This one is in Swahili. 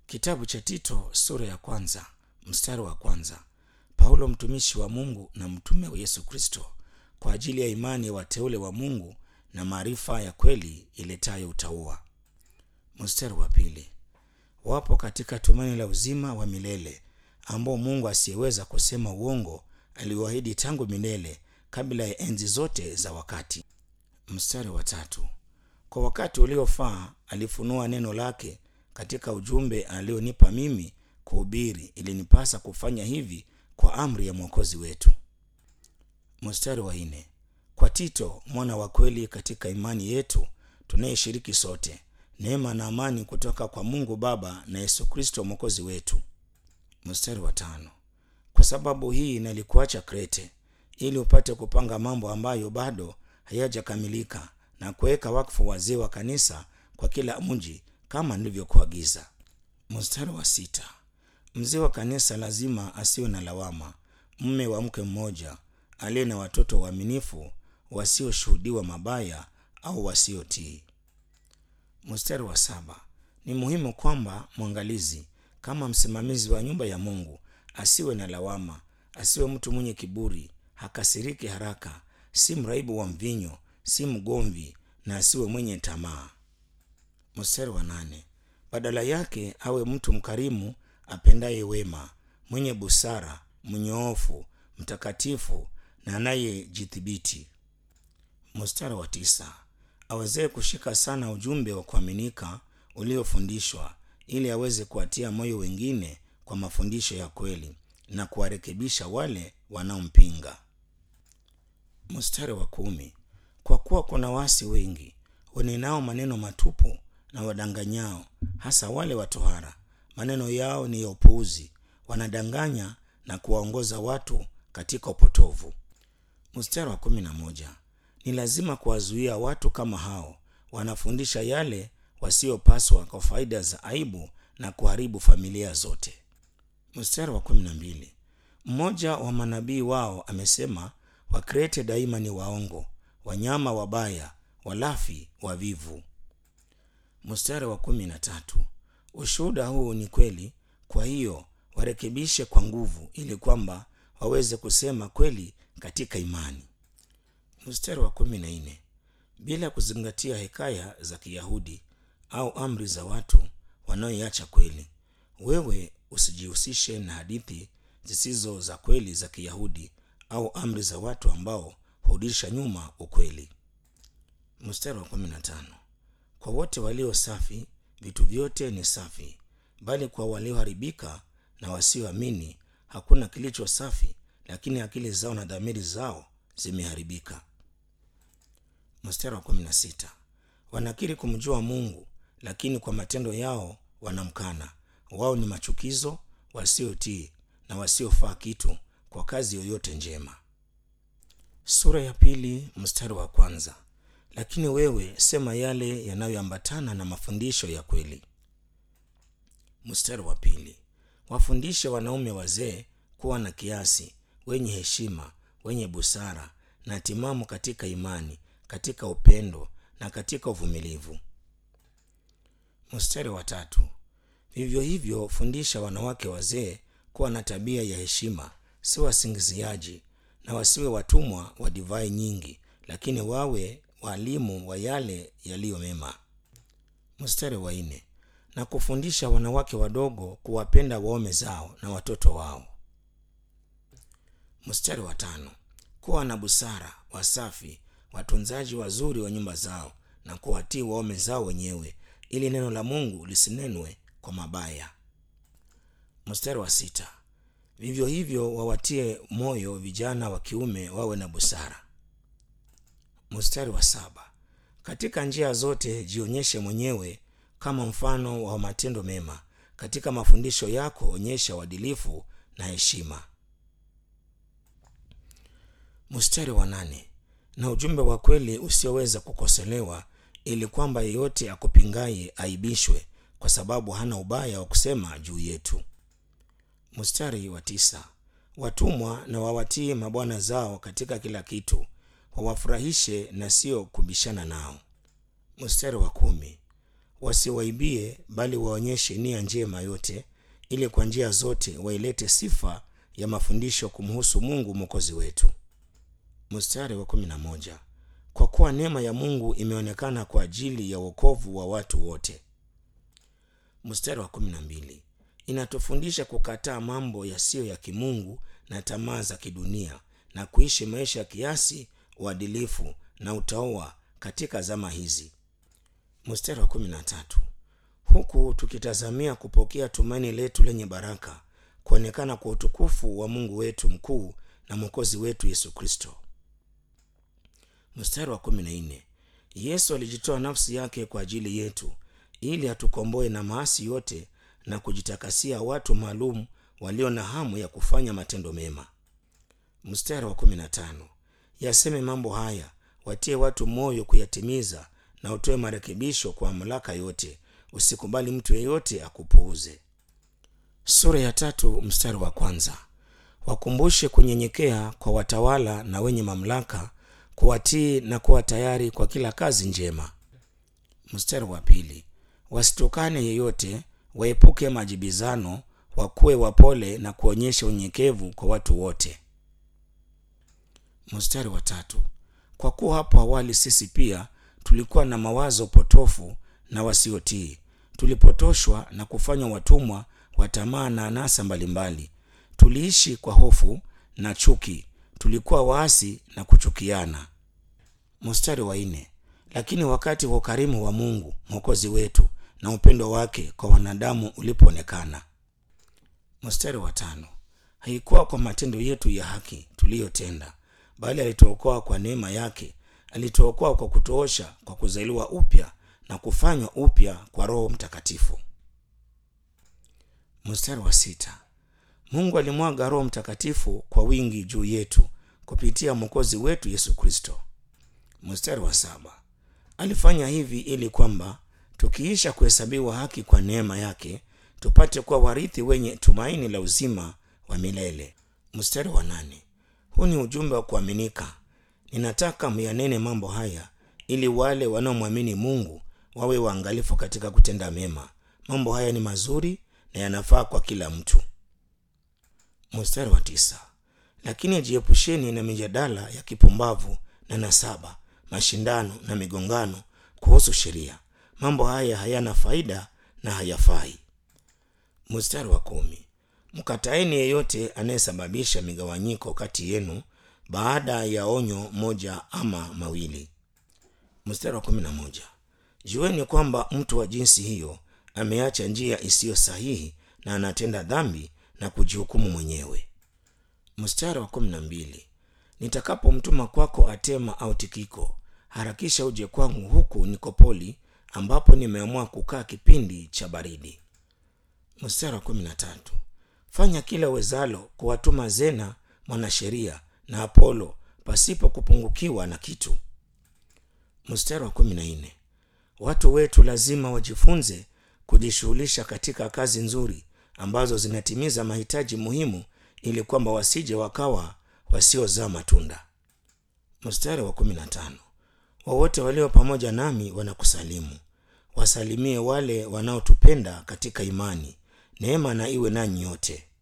Kitabu cha Tito sura ya kwanza mstari wa kwanza. Paulo mtumishi wa Mungu na mtume wa Yesu Kristo kwa ajili ya imani ya wateule wa Mungu na maarifa ya kweli iletayo utauwa. Mstari wa pili. Wapo katika tumaini la uzima wa milele ambao Mungu asiyeweza kusema uongo aliwaahidi tangu milele kabla ya enzi zote za wakati. Mstari wa tatu. Kwa wakati uliofaa alifunua neno lake katika ujumbe alionipa mimi kuhubiri. Ilinipasa kufanya hivi kwa amri ya mwokozi wetu. Mstari wa nne. Kwa Tito mwana wa kweli katika imani yetu tunayeshiriki sote, neema na amani kutoka kwa Mungu Baba na Yesu Kristo mwokozi wetu. Mstari wa tano. Kwa sababu hii nalikuacha Krete ili upate kupanga mambo ambayo bado hayajakamilika na kuweka wakfu wazee wa kanisa kwa kila mji kama nilivyokuagiza. Mstari wa sita. Mzee wa kanisa lazima asiwe na lawama, mme wa mke mmoja, aliye na watoto waaminifu, wasioshuhudiwa mabaya au wasiotii. Mstari wa saba. Ni muhimu kwamba mwangalizi kama msimamizi wa nyumba ya Mungu asiwe na lawama, asiwe mtu mwenye kiburi, hakasiriki haraka, si mraibu wa mvinyo, si mgomvi na asiwe mwenye tamaa. Mstari wa nane. Badala yake awe mtu mkarimu, apendaye wema, mwenye busara, mnyoofu, mtakatifu na anayejithibiti. Mstari wa tisa. Awezee kushika sana ujumbe wa kuaminika uliofundishwa, ili aweze kuwatia moyo wengine kwa mafundisho ya kweli na kuwarekebisha wale wanaompinga. Mstari wa kumi. Kwa kuwa kuna wasi wengi wanenao maneno matupu na wadanganyao, hasa wale watohara. Maneno yao ni ya upuuzi, wanadanganya na kuwaongoza watu katika upotovu. Mstari wa kumi na moja. Ni lazima kuwazuia watu kama hao, wanafundisha yale wasiopaswa kwa faida za aibu na kuharibu familia zote. Mstari wa kumi na mbili. Mmoja wa manabii wao amesema, Wakrete daima ni waongo, wanyama wabaya, walafi, wavivu. Mstari wa kumi na tatu. Ushuhuda huu ni kweli, kwa hiyo warekebishe kwa nguvu, ili kwamba waweze kusema kweli katika imani. Mstari wa kumi na nne. Bila kuzingatia hekaya za Kiyahudi au amri za watu wanaoiacha kweli, wewe usijihusishe na hadithi zisizo za kweli za Kiyahudi au amri za watu ambao hurudisha nyuma ukweli. Mstari wa kumi na tano. Kwa wote walio safi vitu vyote ni safi, bali kwa walioharibika na wasioamini hakuna kilicho safi, lakini akili zao na dhamiri zao zimeharibika. Mstari wa kumi na sita. Wanakiri kumjua Mungu, lakini kwa matendo yao wanamkana. Wao ni machukizo, wasiotii na wasiofaa kitu kwa kazi yoyote njema. Sura ya pili mstari wa kwanza. Lakini wewe sema yale yanayoambatana na mafundisho ya kweli. Mstari wa pili. Wafundishe wanaume wazee kuwa na kiasi, wenye heshima, wenye busara na timamu katika imani, katika upendo na katika uvumilivu. Mstari wa tatu. Vivyo hivyo fundisha wanawake wazee kuwa na tabia ya heshima, si wasingiziaji na wasiwe watumwa wa divai nyingi, lakini wawe walimu wa yale yaliyo mema. Mstari wa nne. Na kufundisha wanawake wadogo kuwapenda waume zao na watoto wao. Mstari wa tano. Kuwa na busara, wasafi, watunzaji wazuri wa nyumba zao na kuwatii waume zao wenyewe, ili neno la Mungu lisinenwe kwa mabaya. Mstari wa sita. Vivyo hivyo wawatie moyo vijana wa kiume wawe na busara. Mstari wa saba. Katika njia zote jionyeshe mwenyewe kama mfano wa matendo mema, katika mafundisho yako onyesha uadilifu na heshima. Mstari wa nane. Na ujumbe wa kweli usioweza kukosolewa, ili kwamba yeyote akupingaye aibishwe, kwa sababu hana ubaya wa kusema juu yetu. Mstari wa tisa. Watumwa na wawatii mabwana zao katika kila kitu, wawafurahishe na sio kubishana nao. Mstari wa kumi. wasiwaibie bali waonyeshe nia njema yote ili kwa njia zote wailete sifa ya mafundisho kumhusu mungu mwokozi wetu mstari wa kumi na moja kwa kuwa neema ya mungu imeonekana kwa ajili ya wokovu wa watu wote mstari wa kumi na mbili inatufundisha kukataa mambo yasiyo ya kimungu na tamaa za kidunia na kuishi maisha ya kiasi uadilifu na utaoa katika zama hizi mstari wa kumi na tatu huku tukitazamia kupokea tumaini letu lenye baraka kuonekana kwa utukufu wa mungu wetu mkuu na mwokozi wetu yesu kristo mstari wa kumi na nne yesu alijitoa nafsi yake kwa ajili yetu ili atukomboe na maasi yote na kujitakasia watu maalum walio na hamu ya kufanya matendo mema mstari wa kumi na tano yaseme mambo haya watie watu moyo kuyatimiza na utoe marekebisho kwa mamlaka yote usikubali mtu yeyote akupuuze sura ya tatu mstari wa kwanza wakumbushe kunyenyekea kwa watawala na wenye mamlaka kuwatii na kuwa tayari kwa kila kazi njema mstari wa pili wasitukane yeyote waepuke majibizano wakuwe wapole na kuonyesha unyenyekevu kwa watu wote mstari wa tatu kwa kuwa hapo awali sisi pia tulikuwa na mawazo potofu na wasiotii tulipotoshwa na kufanywa watumwa wa tamaa na anasa mbalimbali tuliishi kwa hofu na chuki tulikuwa waasi na kuchukiana mstari wa nne lakini wakati wa ukarimu wa mungu mwokozi wetu na upendo wake kwa wanadamu ulipoonekana mstari wa tano haikuwa kwa matendo yetu ya haki tuliyotenda bali alituokoa kwa neema yake alituokoa kwa kutoosha kwa kuzaliwa upya na kufanywa upya kwa roho mtakatifu mstari wa sita mungu alimwaga roho mtakatifu kwa wingi juu yetu kupitia mwokozi wetu yesu kristo mstari wa saba alifanya hivi ili kwamba tukiisha kuhesabiwa haki kwa neema yake tupate kuwa warithi wenye tumaini la uzima wa milele mstari wa nane huu ni ujumbe wa kuaminika ninataka myanene mambo haya ili wale wanaomwamini mungu wawe waangalifu katika kutenda mema mambo haya ni mazuri na yanafaa kwa kila mtu mstari wa tisa lakini jiepusheni na mijadala ya kipumbavu na nasaba mashindano na migongano kuhusu sheria mambo haya hayana faida na hayafai mstari wa kumi mkataeni yeyote anayesababisha migawanyiko kati yenu baada ya onyo moja ama mawili mstari wa kumi na moja jueni kwamba mtu wa jinsi hiyo ameacha njia isiyo sahihi na anatenda dhambi na kujihukumu mwenyewe mstari wa kumi na mbili nitakapomtuma kwako atema au tikiko harakisha uje kwangu huku nikopoli ambapo nimeamua kukaa kipindi cha baridi mstari wa kumi na tatu fanya kila wezalo kuwatuma zena mwanasheria na apolo pasipo kupungukiwa na kitu mstari wa kumi na nne watu wetu lazima wajifunze kujishughulisha katika kazi nzuri ambazo zinatimiza mahitaji muhimu ili kwamba wasije wakawa wasiozaa matunda mstari wa kumi na tano wawote walio pamoja nami wanakusalimu wasalimie wale wanaotupenda katika imani neema na iwe nanyi yote